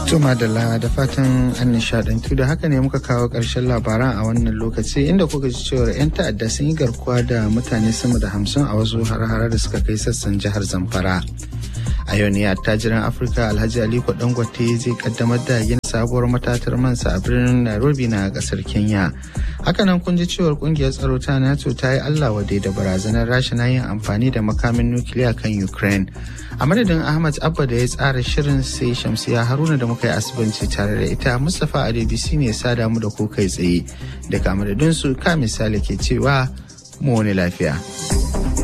Tuma da da fatan an nishadantu da haka ne muka kawo ƙarshen labaran a wannan lokaci inda kuka ji cewar 'yan ta'adda sun yi garkuwa da mutane sama da hamsin a wasu har da suka kai sassan jihar Zamfara. A yau ne attajiran Afirka Alhaji Aliko Dangote zai kaddamar da yin sabuwar matatar mansa a birnin Nairobi na kasar Kenya. Hakanan kun ji cewar kungiyar tsaro ta NATO ta yi Allah wade da barazanar rasha na yin amfani da makamin nukiliya kan Ukraine. A madadin Ahmad Abba da ya tsara shirin sai Shamsiya Haruna da muka yi asibanci tare da ita Mustapha Adebisi ne sada mu da ku kai tsaye. Daga madadinsu ka misali ke cewa mu wani lafiya.